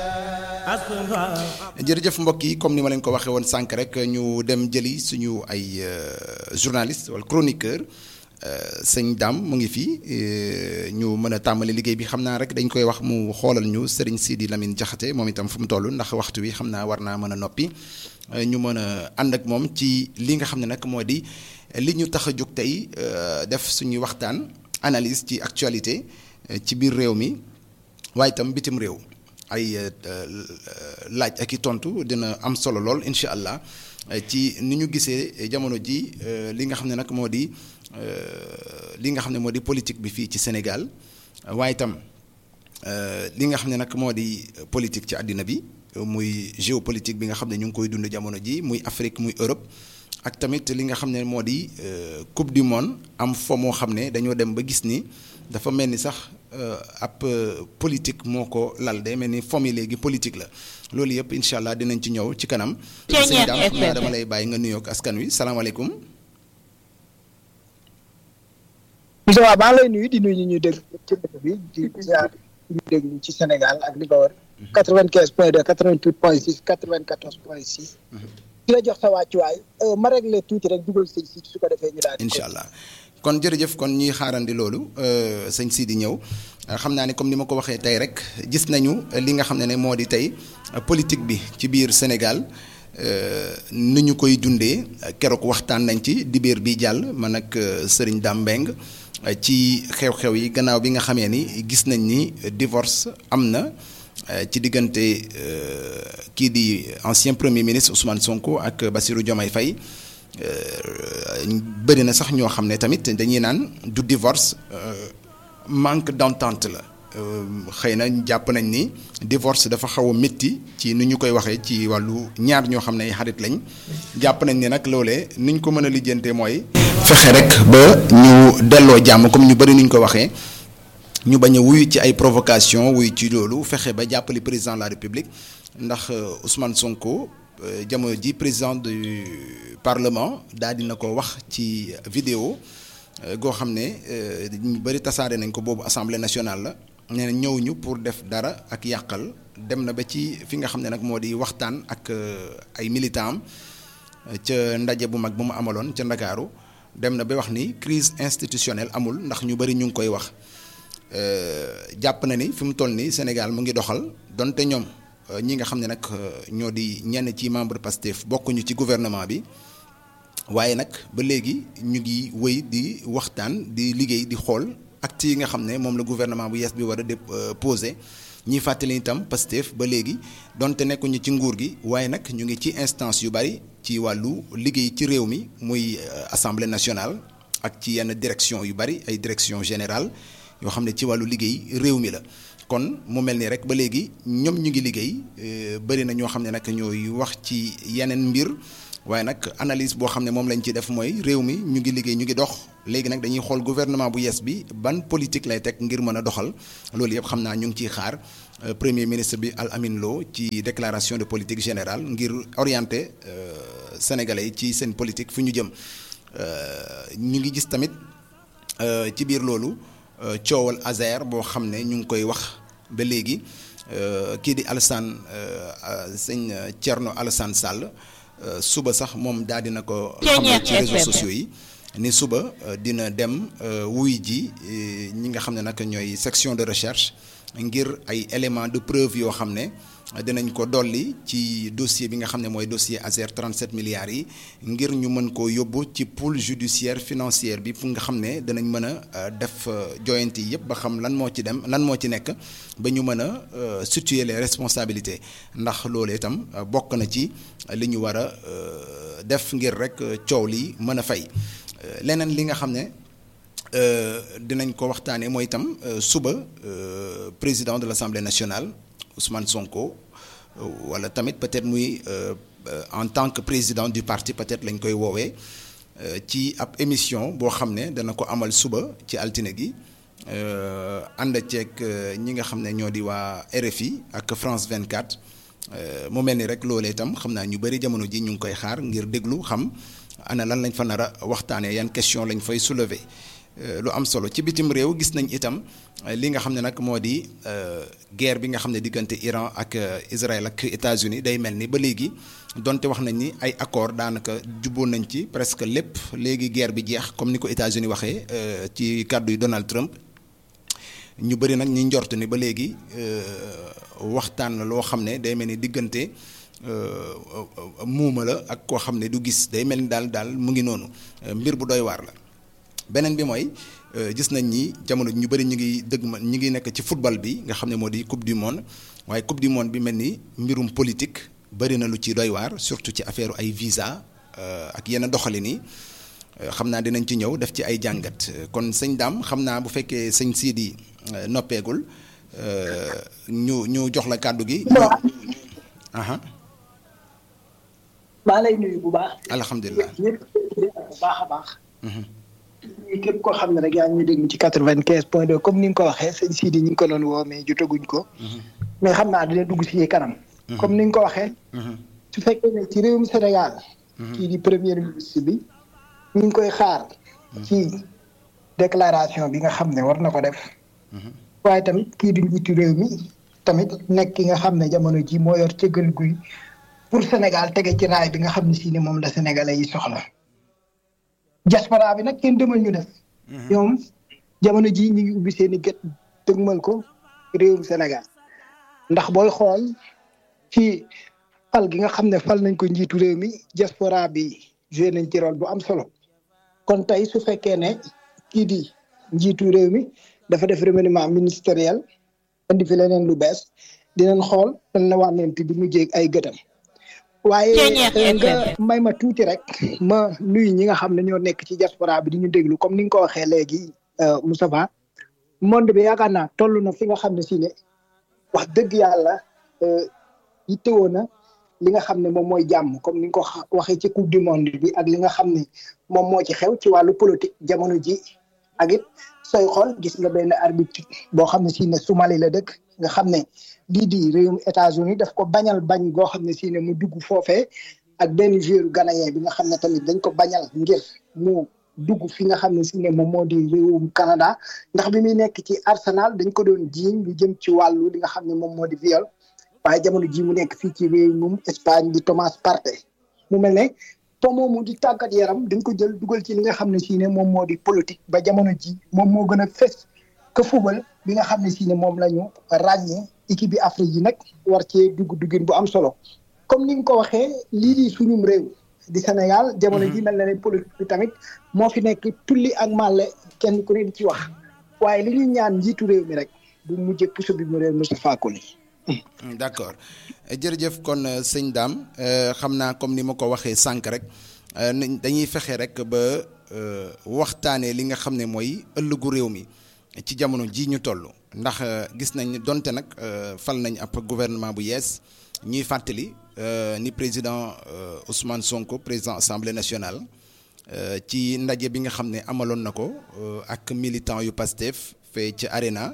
jërëjëf mbokk yi comme ni ma leen ko waxee woon sànq rek ñu dem jëli suñu ay journaliste wala chroniqueur sëñ Dame mu ngi fii ñu mën a tàmbali liggéey bi xam naa rek dañ koy wax mu xoolal ñu Serigne Sidi Lamine Diakhaté moom itam fu mu toll ndax waxtu wi xam naa war naa mën a noppi ñu mën a ànd ak moom ci li nga xam ne nag moo di li ñu tax a jóg tey def suñuy waxtaan analyse ci actualité ci biir réew mi waaye itam bitim réew. ay laaj ak i tontu dina am solo lool incha allah ci ni ñu gisee jamono ji li nga xam ne nag moo di li nga xam ne moo di politique bi fii ci Sénégal waaye itam li nga xam ne nag moo di politique ci àddina bi muy géopolitique bi nga xam ne ñu ngi koy dund jamono ji muy Afrique muy Europe ak tamit li nga xam ne moo di coupe du monde am fo moo xam ne dañoo dem ba gis ni dafa mel ni sax ab politique moo ko lal de mel ni fomi léegi politique la loolu yëpp incha allah dinañ ci ñëw ci kanam. sëñ Dame xam naa dama lay bàyyi nga nuyoog askan wi salaamaaleykum. Moussa waaw maa ngi lay nuyu di nuyu ñu dégg ci dëkk bi di ziar ñu dégg ci Sénégal ak li ko wër. 95 point 2 88 point 6 94 point 6. di la jox sa wàccuwaay ma réglé tuuti rek dugal sëñ si su ko defee ñu daal incha allah kon jërëjëf kon ñuy xaarandi loolu sëñ si di ñëw xam naa ne comme ni ma ko waxee tey rek gis nañu li nga xam ne ne moo di tey politique bi ci biir Sénégal ni ñu koy dundee keroog waxtaan nañ ci dibéer bi jàll man ak Serigne Dame Mbengue ci xew-xew yi gannaaw bi nga xamee ni gis nañ ni divorce am na. ci diggante kii di ancien premier ministre Ousmane Sonko ak Bassirou Diomaye Faye bëri na sax ñoo xam ne tamit dañuy naan du divorce manque d'entente la xëy na jàpp nañ ni divorce dafa xaw a métti ci ni ñu koy waxee ci wàllu ñaar ñoo xam ne ay xarit lañ jàpp nañ ni nag loolee ni ñu ko mën a lijjantee mooy. fexe rek ba ñu delloo jàmm comme ñu bëri ni ñu ko waxee. ñu bañ a wuyu ci ay provocation wuyu ci loolu fexe ba jàppale président de la république ndax Ousmane Sonko jamono ji président du parlement daal dina ko wax ci vidéo goo xam ne ñu bëri tasaare nañ ko boobu assemblée nationale la nee na ñëw ñu pour def dara ak yàqal dem na ba ci fi nga xam ne nag moo di waxtaan ak ay militants am ca ndaje bu mag bu mu amaloon ca Ndakaaru dem na ba wax ni crise institutionnelle amul ndax ñu bëri ñu ngi koy wax. jàpp na ni fi mu toll nii Sénégal mu ngi doxal donte ñoom ñi nga xam ne nag ñoo di ñenn ci membre Pastef bokkuñu ci gouvernement bi waaye nag ba léegi ñu ngi wëy di waxtaan di liggéey di xool actes yi nga xam ne moom la gouvernement bu yees bi war a déposé ñiy fàttali itam Pastef ba léegi donte nekkuñu ci nguur gi waaye nag ñu ngi ci instance yu bari ci wàllu liggéey ci réew mi muy assemblée nationale ak ci yenn direction yu bari ay direction générale yoo xam ne ci wàllu liggéey réew mi la kon mu mel ni rek ba léegi ñoom ñu ngi liggéey bëri na ñoo xam ne nag ñooy wax ci yeneen mbir waaye nag analyse boo xam ne moom lañ ci def mooy réew mi ñu ngi liggéey ñu ngi dox léegi nag dañuy xool gouvernement bu yees bi ban politique lay teg ngir mën a doxal loolu yëpp xam naa ñu ngi ciy xaar premier ministre bi Al Amin Lo ci déclaration de politique générale ngir orienter sénégalais yi ci seen politique fu ñu jëm ñu ngi gis tamit ci biir loolu. coowal Azer boo xam ne ñu ngi koy wax ba léegi kii di Alassane sëñ Thierno Alassane Sall suba sax moom daal dina ko xamal ci réseaux sociaux yi ni suba dina dem wuy ji ñi nga xam ne nag ñooy section de recherche ngir ay éléments de preuve yoo xam ne dinañ ko dolli ci dossier bi nga xam ne mooy dossier Azer 37 milliards yi ngir ñu mën koo yóbbu ci pool judiciaire financière bi fu nga xam ne danañ mën a def joyante yi yëpp ba xam lan moo ci dem lan moo ci nekk ba ñu mën a situer les responsabilités ndax loolu itam bokk na ci li ñu war a def ngir rek coow li mën a fay leneen li nga xam ne dinañ ko waxtaanee mooy itam suba président de l'Assemblée nationale Ousmane Sonko wala tamit peut-être muy en tant que président du parti peut-être lañ koy woowee ci ab émission boo xam ne dana ko amal suba ci altine gi ànd ceeg ñi nga xam ne ñoo di waa RFI ak France 24 mu mel ni rek loolee itam xam naa ñu bari jamono ji ñu ngi koy xaar ngir déglu xam ana lan lañ fa nar a waxtaanee yan question lañ fay soulever. lu am solo ci bitim réew gis nañ itam li nga xam ne nag moo di guerre bi nga xam ne diggante Iran ak Israël ak États-Unis day mel ni ba léegi donte wax nañ ni ay accord daanaka jubboon nañ ci presque lépp léegi guerre bi jeex comme ni ko États-Unis waxee ci kàddu yi Donald Trump ñu bëri nag ñi njort ni ba léegi waxtaan la loo xam ne day mel ni diggante muuma la ak koo xam ne du gis day mel ni daal daal mu ngi noonu mbir bu doy waar la beneen bi mooy gis nañ ni jamono ñu bëri ñu ngi dëgg ma ñu ngi nekk ci football bi nga xam ne moo di coupe du monde waaye coupe du monde bi mel ni mbirum politique bëri na lu ci doy waar surtout ci affaire ay visa ak yenn doxalin yi xam naa dinañ ci ñëw def ci ay jàngat kon sëñ daam xam naa bu fekkee sëñ Sidi noppeegul ñu ñu jox la kàddu gi. maa lay nuyu bu baax. alhamdulilah ñëpp bu baax a baax. képp koo xam ne rek yaa ngi ñuy déglu ci quatre vingt quinze point deux comme ni nga ko waxee sëñ Sidi ñu ngi ko doon woo mais jotaguñ ko. mais xam naa dina dugg ci kanam. comme ni nga ko waxee. su fekkee ne ci réewum Sénégal. kii di premier ministre bi. ñu ngi koy xaar. ci déclaration bi nga xam ne war na ko def. waaye tamit kii di njiitu réew mi tamit nekk ki nga xam ne jamono ji moo yor cëggal guy pour Sénégal tege ci raay bi nga xam ne si ne moom la sénégalais yi soxla. diaspora bi nag kenn demal ñu def. ñoom jamono ji ñu ngi ubbi seen i gët dëgmal ko réewum Sénégal ndax booy xool ci fal gi nga xam ne fal nañ ko njiitu réew mi diaspora bi joué nañ ci rôle bu am solo kon tey su fekkee ne kii di njiitu réew mi dafa def remaniement ministériel indi fi leneen lu bees dinañ xool dañ la wànnent bi mu jéeg ay gëtam waaye nga may ma tuuti rek ma nuyu ñi nga xam ne ñoo nekk ci diaspora bi di ñu déglu comme ni nga ko waxee léegi Moustapha monde bi yaakaar naa toll na fi nga xam ne si ne wax dëgg yàlla yittewoo na li nga xam ne moom mooy jàmm comme ni nga ko waxee ci coupe du monde bi ak li nga xam ne moom moo ci xew ci wàllu politique jamono ji ak it sooy xool gis nga benn arbitre boo xam ne si ne Somalie la dëkk nga xam ne lii di réewum États-Unis daf ko bañal bañ goo xam ne si ne mu dugg foofee ak benn joueur ghanéen bi nga xam ne tamit dañ ko bañal ngir mu dugg fi nga xam ne si ne moom moo di réewum Canada ndax bi muy nekk ci Arsenal dañ ko doon jiiñ lu jëm ci wàllu li nga xam ne moom moo di viol waaye jamono ji mu nekk fii ci réewum Espagne di Thomas Partey mu mel ne po moomu di tàggat yaram dañ ko jël dugal ci li nga xam ne si ne moom moo di politique ba jamono ji moom moo gën a fes que football bi nga xam ne si ne moom la ñu ràññee équipe bi Afrique yi nag war cee dugg duggin bu am solo comme ni nga ko waxee lii di suñum réew di Sénégal jamono ji mel na ne politique bi tamit moo fi nekk tulli ak màlle kenn ku ne di ci wax waaye li ñuy ñaan njiitu réew mi rek bu mujjee puso bi mu réew Moustapha Koli d' accord jërëjëf kon sëñ Dame xam naa comme ni ma ko waxee sànq rek dañuy fexe rek ba waxtaanee li nga xam ne mooy ëllëgu réew mi ci jamono ji ñu toll ndax gis nañ donte nag fal nañ ab gouvernement bu yees ñuy fàttali ni président Ousmane Sonko président assemblée nationale ci ndaje bi nga xam ne amaloon na ko ak militant yu Pastef fee ci Arena.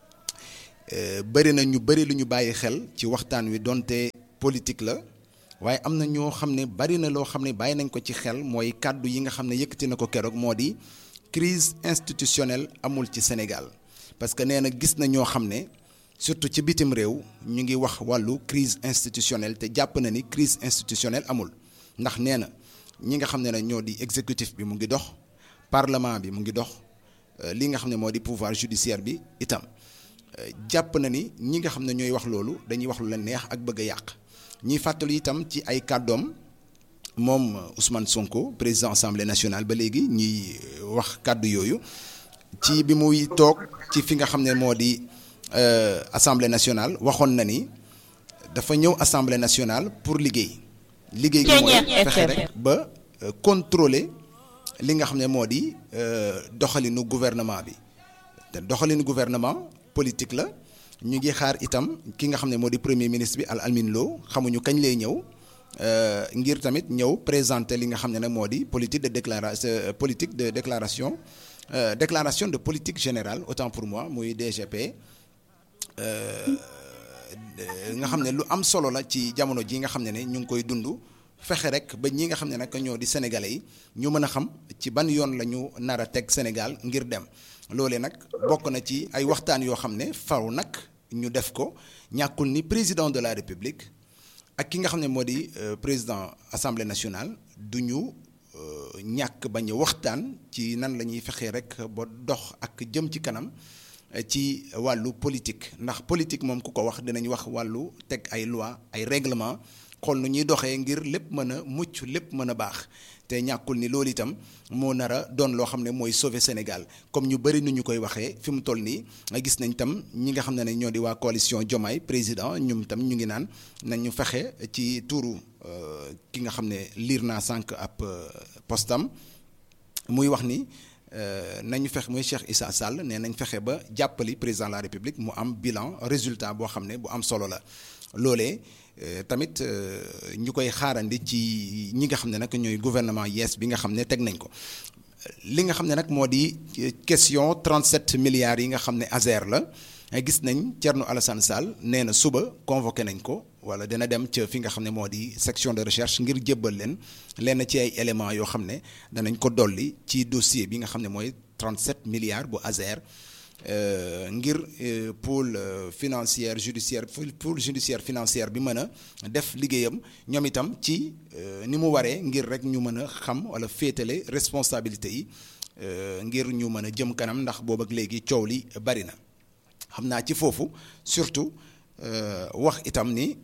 bëri na ñu bëri lu ñu bàyyi xel ci waxtaan wi donte politique la waaye am na ñoo xam ne bari na loo xam ne bàyyi nañ ko ci xel mooy kàddu yi nga xam ne yëkkati na ko keroog moo di crise institutionnelle amul ci Sénégal parce que nee na gis na ñoo xam ne surtout ci bitim réew ñu ngi wax wàllu crise institutionnelle te jàpp na ni crise institutionnelle amul ndax nee na ñi nga xam ne ñoo di exécutif bi mu ngi dox parlement bi mu ngi dox li nga xam ne moo di pouvoir judiciaire bi itam jàpp na ni ñi nga xam ne ñooy wax loolu dañuy wax lu leen neex ak bëgg a yàq ñuy fàttali itam ci ay kàddoom moom Ousmane Sonko président assemblée nationale ba léegi ñuy wax kàddu yooyu ci bi muy toog ci fi nga xam ne moo di assemblée nationale waxoon na ni dafa ñëw assemblée nationale pour liggéey. liggéey gi mooy fexe rek ba contrôler li nga xam ne moo di doxalinu gouvernement bi te doxalinu gouvernement. politique la ñu ngi xaar itam ki nga xam ne moo di premier ministre bi Al Amin Lo xamuñu kañ lay ñëw ngir tamit ñëw présenter li nga xam ne nag moo di politique de déclaration politique de déclaration déclaration de politique générale autant pour moi muy DGP nga xam ne lu am solo la ci jamono ji nga xam ne ne ñu ngi koy dund fexe rek ba ñi nga xam ne nag ñoo di sénégalais yi ñu mën a xam ci ban yoon la ñu nar a teg Sénégal ngir dem loolee nag bokk na ci ay waxtaan yoo xam ne faw nag ñu def ko ñàkkul ni président de la république ak ki nga xam ne moo di président assemblée nationale du ñu ñàkk bañ a waxtaan ci nan la ñuy fexee rek ba dox ak jëm ci kanam ci wàllu politique ndax politique moom ku ko wax dinañ wax wàllu teg ay loi ay règlement xool nu ñuy doxee ngir lépp mën a mucc lépp mën a baax te ñàkkul ni loolu itam moo nar a doon loo xam ne mooy sauver Sénégal comme ñu bëri nu ñu koy waxee fi mu toll nii gis nañ tam ñi nga xam ne ñoo di waa coalition Diomaye président ñum tam ñu ngi naan nañu fexe ci tuuru ki nga xam ne liir naa sànq ab postam muy wax ni nañu fexe muy Cheikh Issa Sall ne nañ fexe ba jàppali président de la République mu am bilan résultat boo xam ne bu am solo la loolee tamit ñu koy xaarandi ci ñi nga xam ne nag ñooy gouvernement yees bi nga xam ne teg nañ ko li nga xam ne nag moo di question 37 milliards yi nga xam ne ASER la gis nañ Thierno Alassane Sall nee na suba convoqué nañ ko wala dina dem ca fi nga xam ne moo di section de recherche ngir jébbal leen lenn ci ay éléments yoo xam ne danañ ko dolli ci dossier bi nga xam ne mooy 37 milliards bu ASER ngir pôle financière judiciaire pôle judiciaire financière bi mën a def liggéeyam ñoom itam ci ni mu waree ngir rek ñu mën a xam wala féetale responsabilité yi ngir ñu mën a jëm kanam ndax boobu ak léegi coow li bari na xam naa ci foofu surtout wax itam ni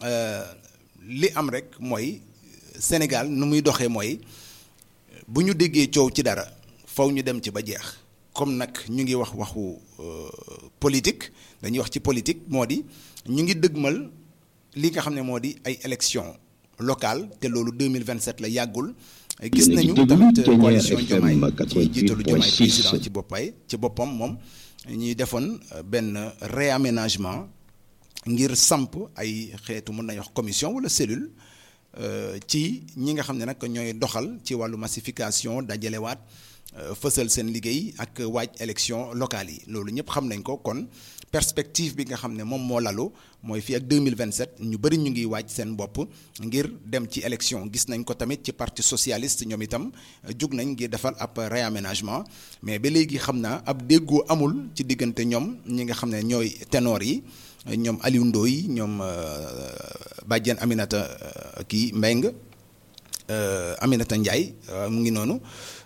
li am rek mooy Sénégal nu muy doxee mooy bu ñu déggee coow ci dara faw ñu dem ci ba jeex comme nag ñu ngi wax waxu politique dañuy wax ci politique moo di ñu ngi dëgmal li nga xam ne moo di ay élection locale te loolu 2027 la yàggul gis nañu tamit coalition Diomaye ci jiitalu Diomaye président ci boppay ci boppam moom ñuy defoon benn réaménagement ngir samp ay xeetu mën nañu wax commission wala cellule ci ñi nga xam ne nag ñooy doxal ci wàllu massification dajalewaat fësal seen liggéey ak waaj élection locale yi loolu ñëpp xam nañ ko kon perspective bi nga xam ne moom moo lalu mooy fii ak 2027 ñu bëri ñu ngi waaj seen bopp ngir dem ci élection gis nañ ko tamit ci parti socialiste ñoom itam jug nañ ngir defal ab réaménagement mais ba léegi xam naa ab déggoo amul ci diggante ñoom ñi nga xam ne ñooy ténor yi ñoom Aliou Ndoye ñoom Badiane Aminata kii Mbeng Aminata Ndiaye mu ngi noonu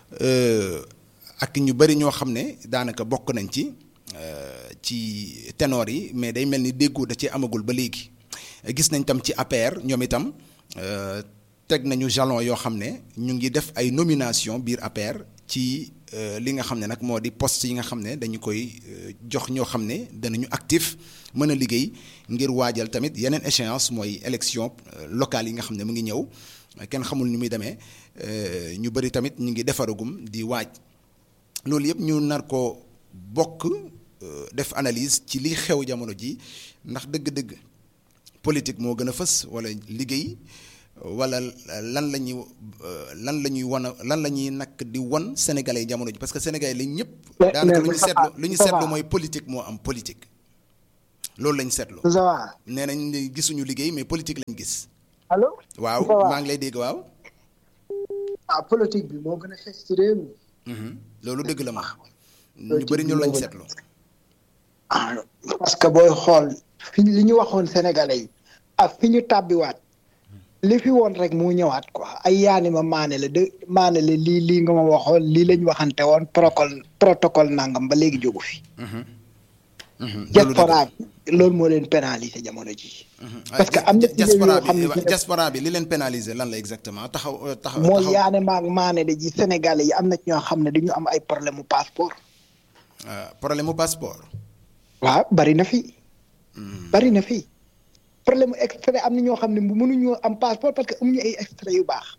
ak ñu bëri ñoo xam ne daanaka bokk nañ ci ci ténor yi mais day mel ni déggoo da ci amagul ba léegi gis nañ tam ci APR ñoom itam teg nañu jalon yoo xam ne ñu ngi def ay nomination biir APR ci li nga xam ne nag moo di poste yi nga xam ne dañu koy jox ñoo xam ne danañu actif mën a liggéey ngir waajal tamit yeneen échéance mooy élection locale yi nga xam ne mu ngi ñëw kenn xamul ni muy demee ñu bëri tamit ñu ngi defaragum di waaj loolu yëpp ñu nar ko bokk def analyse ci li xew jamono ji ndax dëgg-dëgg politique moo gën a fës wala liggéey wala lan la ñuy lan la ñuy wan lan la ñuy nag di wan sénégalais yi jamono ji parce que sénégalais lañ ñëpp. daanaka lu ñu seetlu lu ñu seetlu mooy politique moo am politique. loolu lañ seetlu. nee nañ gisuñu liggéey mais politique lañ gis. allo. waaw maa ngi lay dégg waaw. ah politique bi moo gën a xes ci réew mi. loolu dëgg la ma. ñu bëri ñu lañ seetlu. ah parce que booy xool fi li ñu waxoon sénégalais yi ak fi ñu tàbbiwaat li fi woon rek mu ñëwaat quoi ay yaani ma maane la de maane la lii lii nga ma waxoon lii lañ waxante woon protocole protocole nangam ba léegi jógu fi. diaspora bi loolu moo leen pénaliser jamono ji. parce que am na diaspora bi diaspora bi li leen pénaliser lan la exactement taxaw taxaw. mooy yaane maag maane de ji sénégalais yi am na ñoo xam ne dañu am ay problème mu passeport. problème mu passeport. waaw bari na fi. bari na fi problème mu extrait am na ñoo xam ne mënuñoo am passeport parce que amuñu ay extrait yu baax.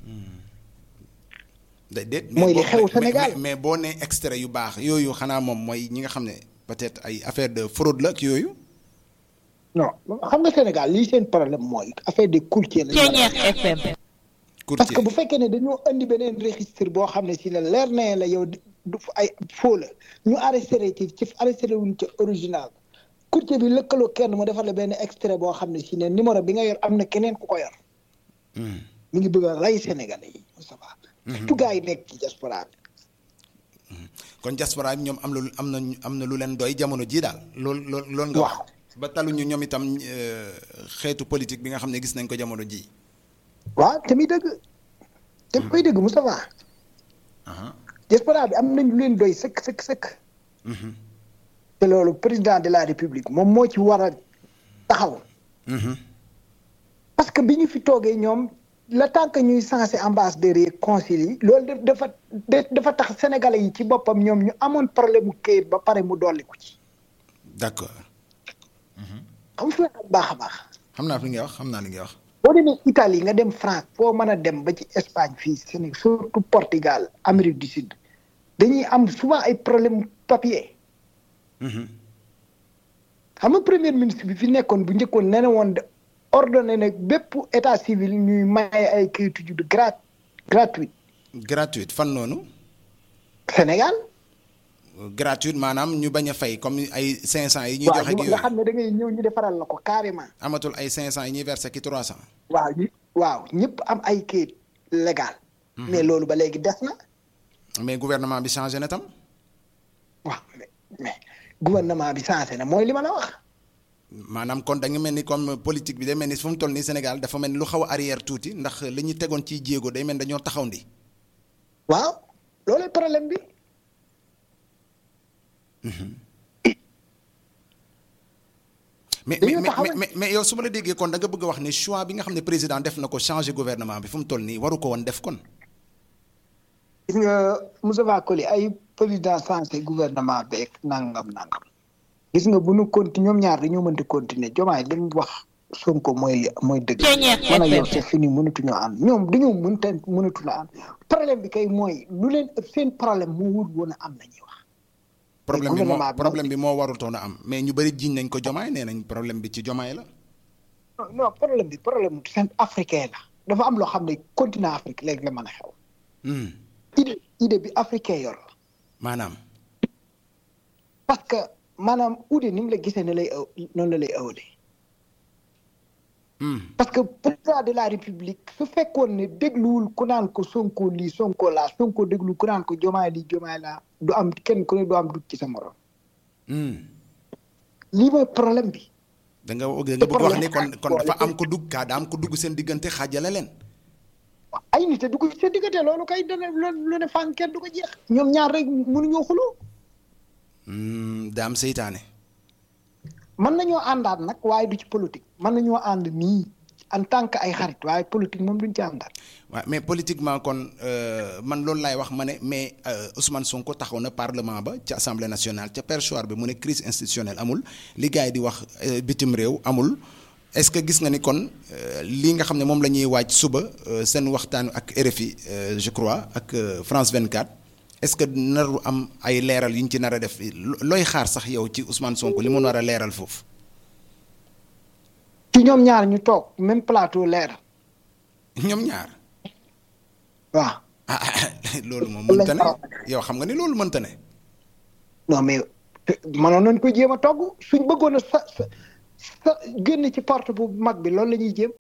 déedéet mooy li xew Sénégal mais boo nee extrait yu baax yooyu xanaa moom mooy ñi nga xam ne peut-être ay affaire de fraude la ak yooyu. non xam nga Sénégal lii seen problème mooy affaire de courtier la. FM. parce que bu fekkee ne dañoo indi beneen registre boo xam ne si la leer na la yow du ay faux la ñu arrêté ci ci arrêté wuñ ca original courtier bi lëkkaloo kenn mu defal la benn extrait boo xam ne si ne numéro bi nga yor am na keneen ku ko yor. mi ngi bëgg a rey Sénégalais yi Moustapha. surtout gars yi nekk ci diaspora bi. kon diaspora bi ñoom am na am na am na lu leen doy jamono jii daal loolu loolu loolu nga wax ba taluñu ñoom itam xeetu politique bi nga xam ne gis nañ ko jamono ji waaw te muy dëgg te koy dëgg Moustapha diaspora bi am nañ lu leen doy sëkk sëkk sëkk te loolu président de la république moom moo ci war a taxaw parce que bi ñu fi toogee ñoom le temps que ñuy censé ambassadeurs yi consul yi loolu dafa dafa tax sénégalais yi ci boppam ñoom ñu amoon problème mu këyit ba pare mu dolliku ci. d'accord. xam nga baax a baax. xam naa li ngay wax xam naa li ngay wax. boo demee Italie nga dem France foo mën a dem ba ci Espagne fii Sénégal surtout Portugal Amérique du Sud dañuy am souvent ay problème papier. xam nga premier ministre bi fi nekkoon bu njëkkoon nee na woon ordonné nag bépp état civil ñuy maye ay kayitu juddu grat gratuite. gratuite fan noonu. Sénégal. gratuite maanaam ñu bañ a fay comme ay 500 yi. ñuy joxe ak yooyu nga xam ne da ngay ñëw ñu defaral la ko carrément. amatul ay 500 yi ñuy versé ki 300. waaw waaw ñëpp am ay kayit légal. mais loolu ba léegi des na. mais gouvernement bi changé na tam. waaw mais mais gouvernement bi changé na mooy li ma la wax. maanaam kon da nga mel ni comme politique bi day mel ni fu mu toll nii Sénégal dafa mel ni lu xaw a arrière tuuti ndax li ñu tegoon ci jéego day mel ni dañoo taxaw ndi waaw loolu problème bi. mais mais mais mais yow su ma la déggee kon da nga bëgg a wax ni choix bi nga xam ne président def na ko changer gouvernement bi fu mu toll nii waru ko woon def kon. gis nga Moussa Koli ay président changé gouvernement beeg nangam nangam. gis nga bu nu conti ñoom ñaar dañoo mënti continuer jomaay li mu wax Sonko mooy mooy dëgg. man ak yow c'est fini mënatuñoo ànd ñoom dañoo mënta mënatu la ànd problème bi kay mooy lu leen seen problème moo wut woon a am la ñuy wax. problème bi moo problème bi moo warutoon a am mais ñu bëri jiñ nañ ko jomaay nee nañ problème bi ci jomaay la. non non problème bi problème mu seen africain la dafa am loo xam ne continent Afrique léegi la mën a xew. idée idée bi africain yor la. maanaam. parce que. maanaam uude ni mu la gisee ne lay aw noonu la lay awalee. parce que président de la république su fekkoon ne dégluwul ku naan ko sonko lii sonko laa sonko déglu ku naan ko jomaay lii jomaay laa du am kenn ku ne du am dut ci sa morom. lii mooy problème bi. da nga da nga bëgg wax ni kon kon dafa am ko dugg kaa da am ko dugg seen diggante xaajale leen. ay nit a dugg seen diggante loolu kay dana lu ne fànn kenn du ko jeex. ñoom ñaar rek mënuñoo xuloo. daam seytaane. mën nañoo àndaat nag waaye du ci politique mën nañoo ànd nii en tant que ay xarit waaye politique moom duñ ci àndaat. waaw mais politiquement kon man loolu laay wax ma ne mais Ousmane Sonko taxaw na parlement ba ca assemblée nationale ca perchoir bi mu ne crise institutionnelle amul li gars yi di wax bitim réew amul est-ce que gis nga ni kon lii nga xam ne moom la ñuy waaj suba seen waxtaan ak RFI je crois ak France 24. est-ce que naru am ay leeral yu ñu ci nar a def looy xaar sax yow ci Ousmane Sonko li mu nar a leeral foofu. ci ñoom ñaar ñu toog même plateau leeral. ñoom ñaar. waaw. ah loolu moom mënta ne yow xam nga ni loolu mënta ne. non mais mënoon nañ ko jéem a togg suñ bëggoon a sa sa sa génn ci porte bu mag bi loolu la ñuy jéem.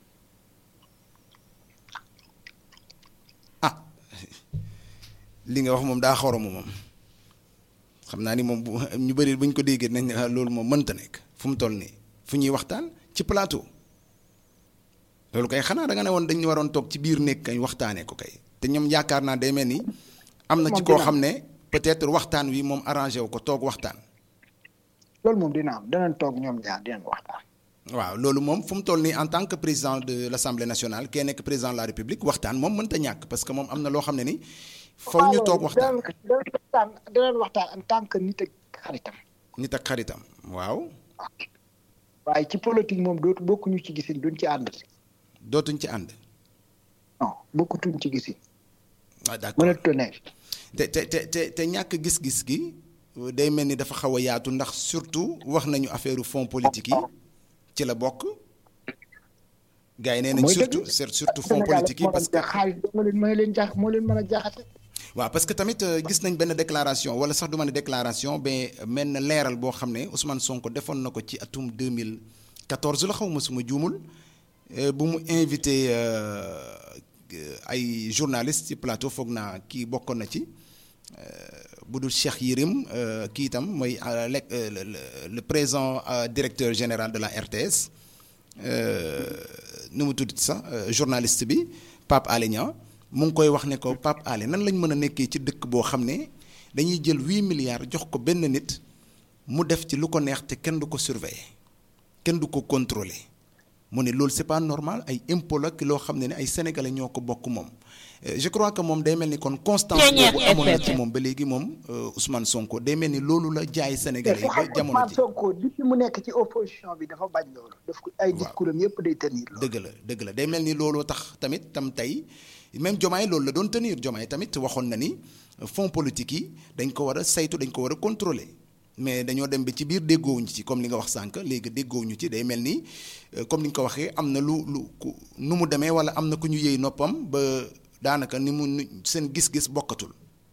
li nga wax moom daa xoromu moom xam naa ni moom bu ñu bëri buñ ko déggee nañ loolu moom mënta nekk fu mu toll nii fu ñuy waxtaan ci plateau loolu kay xanaa da nga ne woon dañu waroon toog ci biir nekk kañ waxtaanee ko kay te ñoom yaakaar naa day mel ni. am na ci koo xam ne peut-être waxtaan wi moom arrangé wu ko toog waxtaan. loolu moom dina am danañ toog ñoom ñaar dinañ waxtaan. waaw loolu moom fu mu toll nii en tant que président de l'Assemblée nationale kee nekk président de la République waxtaan moom mënta ñàkk parce que moom am na loo xam ne ni. faw ñu toog waxtaan waxtaan danañ waxtaan en tant que nit ak xaritam. nit ak xaritam waaw. waaye ci politique moom dootu bokkuñu ci gisin duñ ci ànd. dootuñ ci ànd. non bokkutuñ ci gisin. ah d'accord mënatu ne. te te te te te ñàkk gis-gis gi day mel ni dafa xaw a yaatu ndax surtout wax nañu affaire fonds politique yi ci la bokk. gars yi nee nañ surtout surtout fonds politique yi parce que xaalis moo leen moo leen jaax moo leen mën a jaaxate. waaw parce que tamit gis nañ benn déclaration wala sax du ma ne déclaration mais mel na leeral boo xam ne Ousmane Sonko defoon na ko ci atum 2014 la xaw ma suma juumul bu mu invité ay journalistes ci plateau foog naa kii bokkoon na ci bu dul Cheikh Yérim kii itam mooy le le présent directeur général de la RTS nu mu tudd sax journaliste bi Pape Alé Niang mu ngi koy wax ne ko Pape Alé nan lañ mën a nekkee ci dëkk boo xam ne dañuy jël huit milliards jox ko benn nit mu def ci lu ko neex te kenn du ko surveiller kenn du ko contrôler mu ne loolu c'est pas normal ay impôt la loo xam ne ne ay sénégalais ñoo ko bokk moom je crois que moom day mel ni kon constance boobu amoon na ci moom ba léegi moom Ousmane Sonko day mel ni loolu la jaay sénégalais yi ba jamono ji Sonko depuis mu nekk ci opposition bi dafa bañ loolu daf ko ay discours am yëpp day tenir loolu dëgg la dëgg la day mel ni looloo tax tamit tam tey même Diomaye loolu la doon tenir Diomaye tamit waxoon na ni fonds politique yi dañ ko war a saytu dañ ko war a contrôler mais dañoo dem ba ci biir déggoowuñu ci comme li nga wax sànq léegi déggoowuñu ci day mel ni comme ni nga ko waxee am na lu lu nu mu demee wala am na ku ñu yëy noppam ba daanaka ni mu seen gis-gis bokkatul.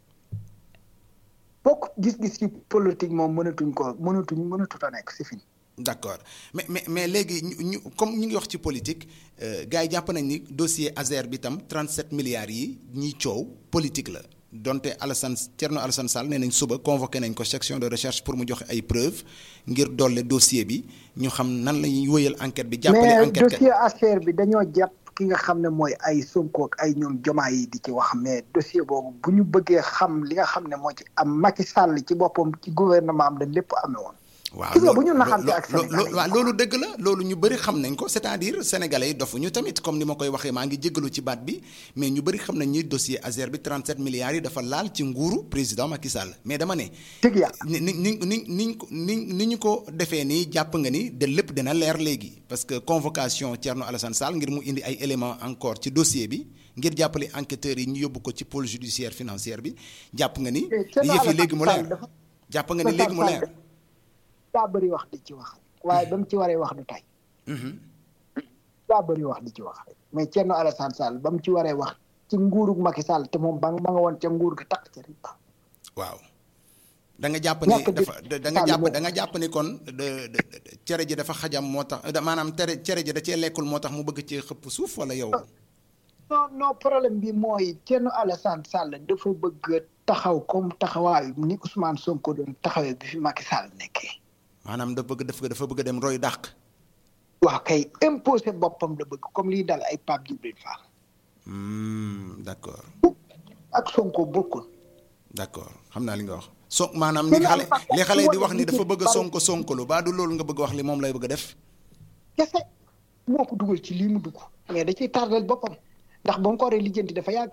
bokk gis-gis ci politique moom mënatuñ ko mënatuñ mënatut a nekk c'est fini. d'accord mais mais mais léegi ñu comme ñu ngi wax ci politique gars yi jàpp nañ ni dossier Azer bi tam 37 milliards yi ñiy coow politique la. donte Alassane Thierno Alassane Sall nee nañ suba convoqué nañ ko section de recherche pour mu joxe ay preuves ngir dolle dossier bi ñu xam nan la ñuy wëyal enquête bi. jàppale enquête mais dossier affaire bi dañoo jàpp ki nga xam ne mooy ay Sonko ak ay ñoom jomaa yi di ci wax mais dossier boobu bu ñu bëggee xam li nga xam ne moo ci am Macky Sall ci boppam ci gouvernement am la lépp amee woon. waaw bu ñu naxante ak Sénégalais waaw loolu dëgg la loolu ñu bëri xam nañ ko c'est-à-dire sénégalais yi dofuñu tamit comme ni ma koy waxee maa ngi jéggalu ci baat bi mais ñu bëri xam nañ ni dossier Azer bi 37 milliards yi dafa laal ci nguuru président Macky Sall mais dama ne. dëgg ya ni ni ni ni ni ni ni ñu ko defee nii jàpp nga ni de lépp dina leer léegi parce que convocation Thierno Alassane Sall ngir mu indi ay éléments encore ci dossier bi ngir jàppale enquêteurs yi ñu yóbbu ko ci pôle judiciaire financière bi jàpp nga ni. yëf yi léegi mu leer jàpp nga ni léegi mu leer. daa bëri wax di ci wax waaye ba mu ci waree wax du tay daa bëri wax di ci wax mais Thierno Alassane Sall ba mu ci waree wax ci nguurug Macky Sall te moom ba ma nga woon ca nguur gi takk ca riba waaw da nga jàpp ni dafa da nga jàpp da nga jàpp ni kon cere ji dafa xajam moo tax maanaam tere cere ji da cee lekkul moo tax mu bëgg cee xëpp suuf wala yow non non problème bi mooy Thierno Alassane Sall dafa bëgg taxaw comme taxawaayu ni Ousmane Sonko doon taxawee bi fi Macky Sall nekkee maanaam da bëgg dafa dafa bëgg a dem roy dàq. waaw kay imposé boppam la bëgg comme lii dal ay Pape Djibril Fall. d'accord. ak Sonko bokkul. d'accord xam naa li nga wax. so maanaam li xale li xale di wax ni dafa bëgg a sonko sonkolu baa du loolu nga bëgg wax li moom lay bëgg a def. kese moo ko dugal ci lii mu dugg mais da ciy tardel boppam ndax ba mu ko waree lijjanti dafa yàgg.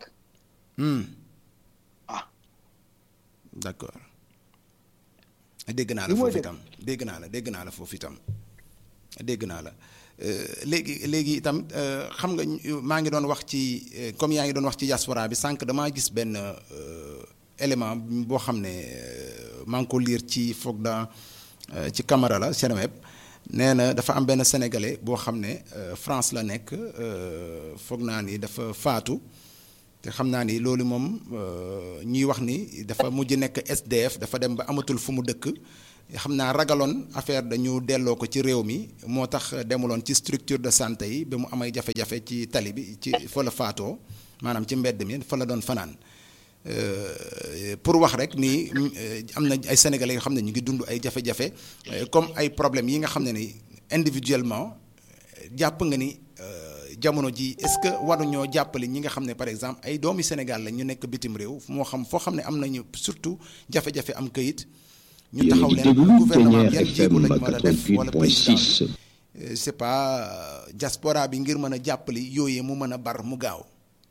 ah. d'accord. dégg naa la foofu itam dégg naa la dégg naa la foofu itam dégg naa la léegi léegi itam xam nga maa ngi doon wax ci comme yaa ngi doon wax ci diaspora bi sànq damaa gis benn élément boo xam ne maa ngi ko lire ci foog da ci Camara la Seneweb nee na dafa am benn sénégalais boo xam ne France la nekk foog naa ni dafa faatu te xam naa ni loolu moom ñuy wax ni dafa mujj nekk SDF dafa dem ba amatul fu mu dëkk xam naa ragaloon affaire dañu delloo ko ci réew mi moo tax demuloon ci structure de santé yi ba mu amay jafe-jafe ci tali bi ci fa la faatoo maanaam ci mbedd mi fa la doon fanaan pour wax rek ni am na ay sénégalais yoo xam ne ñu ngi dund ay jafe-jafe comme ay problèmes yi nga xam ne ni individuellement jàpp nga ni. jamono ji est-ce que waruñoo jàppale ñi nga xam ne par exemple ay doomi Sénégal la ñu nekk bitim réew moo xam foo xam ne am nañu surtout jafe-jafe am kayit ñu taxaw leen gouvernement yan jéego lañ mën a def wala président c'est pas diaspora bi ngir mën a jàppale yooyee mu mën a bar mu gaaw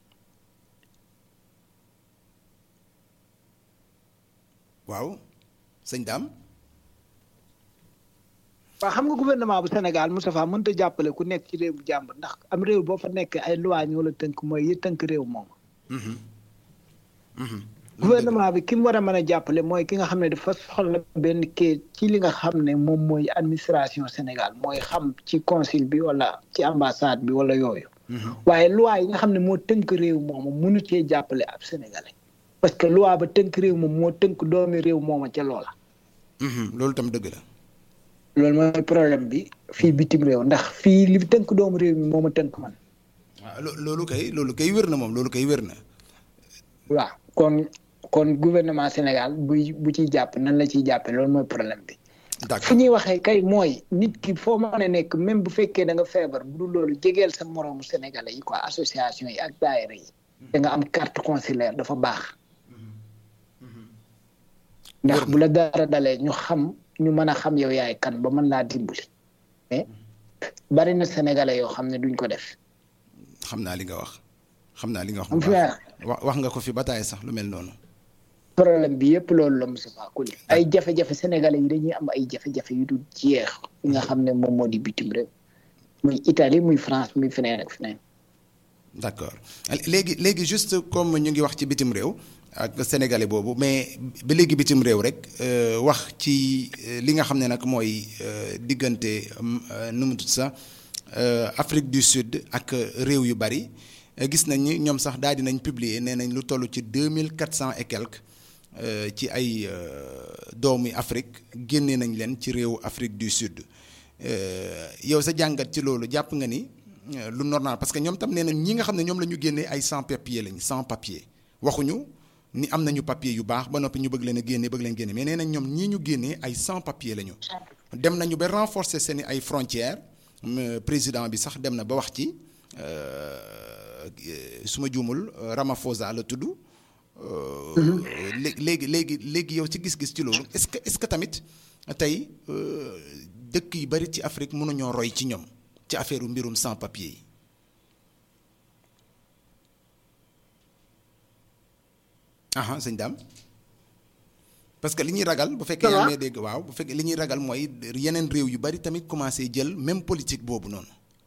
waaw sëñ Dame waaw xam nga gouvernement bu Sénégal Moustapha mënut a jàppale ku nekk ci réew bu jàmbur ndax am réew boo fa nekk ay loi ñoo la tënk mooy yi tënk réew moom. gouvernement bi ki mu war a mën a jàppale mooy ki nga xam ne dafa soxla benn kii ci li nga xam ne moom mooy administration Sénégal mooy xam ci consul bi wala ci ambassade bi wala yooyu. waaye loi yi nga xam ne moo tënk réew moomu mënu cee jàppale ab sénégalais. parce que loi ba tënk réew moom moo tënk doomi réew mooma ca loola. loolu tam dëgg la. loolu mooy problème bi fii bitim réew ndax fii li tënk doomu réew mi moo ma tënk man. waaw loolu kay loolu kay wér na moom loolu kay wér na. waaw kon kon gouvernement Sénégal buy bu ciy jàpp nan la ciy jàppee loolu mooy problème bi. fu d'accord ñuy waxee kay mooy nit ki foo mën a nekk même bu fekkee da nga feebar bu dul loolu jegeel sa moroomu sénégalais yi quoi association yi ak daayira yi. da nga am carte consulaire dafa baax. ndax bu la dara dalee ñu xam ñu mën a xam yow yaay kan ba mën laa dimbali. mais bari na sénégalais yoo xam ne duñ ko def. xam naa li nga wax xam naa li nga wax am bu fi baax wax wax nga ko fi bataay sax lu mel noonu problème bi yëpp loolu la Moustapha Koli ay jafe-jafe sénégalais yi dañuy am ay jafe-jafe yu dul jeex fi nga xam ne moom moo di bitim réew muy Italie muy France muy feneen ak feneen. d'accord léegi léegi juste comme ñu ngi wax ci bitim réew ak sénégalais boobu mais ba léegi bitim réew rek euh, wax ci euh, li nga xam ne nag mooy euh, diggante euh, nu mu tudd sax euh, Afrique du Sud ak réew yu bari euh, gis nañ ni ñoom sax daal dinañ publier nee nañ lu toll ci deux mille quatre cent et quelques euh, ci ay euh, doomi Afrique génnee nañ leen ci réewu Afrique du Sud Euh, yow sa jàngat ci loolu jàpp nga ni euh, lu normal parce que ñoom tam nee nañ ñi nga xam ne ñoom la ñu génnee ay sans papier lañ sans papier waxuñu ni am nañu papier yu baax ba noppi ñu bëgg leen a génne bëgg leen génne mais nee nañ ñoom ñii ñu génnee ay sans papier lañu. dem nañu ba renforcer seen i ay frontières euh, président bi sax dem na ba wax ci euh, su ma juumul euh, Ramaphosa la tudd. Euh, lé- léegi léegi léegi yow ci gis-gis ci loolu est-ce que est-ce que tamit tey euh, dëkk yu bari ci Afrique mënuñoo roy ci ñoom ci affaire mbirum sans papier yi. aha sëñ Dame parce que li ñuy ragal bu fekkee Ça va? yaa ngi may dégg waaw bu fekkee li ñuy ragal mooy yeneen réew yu bari tamit commencé jël même politique boobu noonu.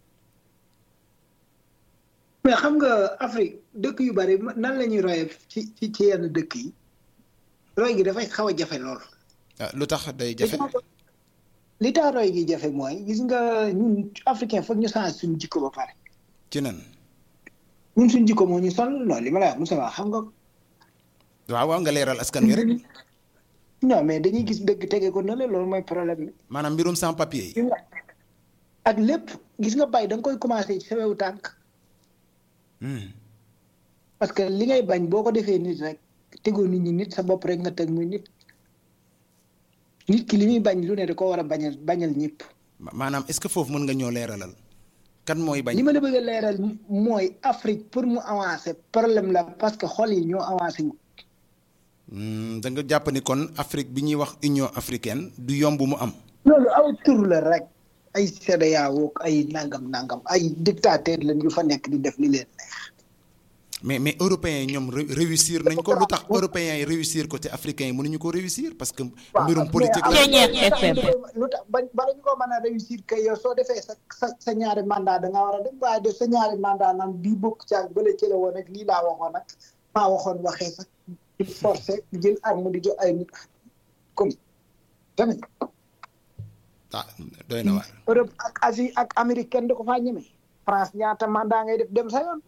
mais xam nga Afrique dëkk yu bari nan la ñuy royee ci ci ci yenn dëkk yi roy gi dafay xaw a jafe lool. ah lu tax day jafe. li tax roy gi jafe mooy gis nga ñun africain foog ñu change suñu jikko ba pare ci nan ñun suñu jikko moo ñu sonal non li ma la wax Moussa xam nga. waaw waaw nga leeral askan wi rek non mais dañuy gis dëgg tege ko na le loolu mooy problème bi. maanaam mbirum sans papier yi. gis nga ak lépp gis nga bay da nga koy commencé ci sa wewu tànk Hmm. parce que li ngay bañ boo ko defee nit rek tegoo nit ñi nit sa bopp rek nga teg muy nit nit ki li muy bañ lu ne da ko war a bañal bañal ñëpp. Ma- maanaam est-ce que foofu mën nga ñoo leeralal kan mooy bañ. li ma la bëgg a leeral mooy Afrique pour mu avancer problème la parce que xol yi ñoo avancé wu. Hmm, da nga jàpp ni kon Afrique bi ñuy wax Union africaine du yomb mu am. loolu aw tur la rek ay CEDEAO ay nangam nangam ay dictateur lañ yu fa nekk di def li leen neex. mais mais européens yi ñoom ré- réussir nañ ko lu tax européens yi réussir ko te africains yi mënuñu ko réussir parce que mbirum politique la. Ceeñeer FM. lu tax ba bala ñu ko mën a réussir que yow soo defee sa sa sa ñaari mandat da nga war a dem waaye def sa ñaari mandat naan bii bokk ci ak bële ci la woon ak lii laa waxoon ak maa waxoon waxee sax di forcé jël arme di jox ay nit comme tamit ah doy na waar. Europe ak Asie ak Amérique kenn du ko faa ñeme France ñaata mandat ngay def dem sa yoon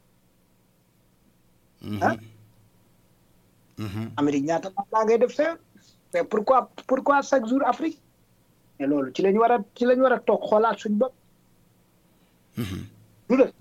ah Mhm. Amérique ñaata mandat ngay def sa yoon mais pourquoi pourquoi chaque jour Afrique mais loolu ci la ñu war a ci la ñu war a toog xoolaat suñu bopp Mhm. du dëgg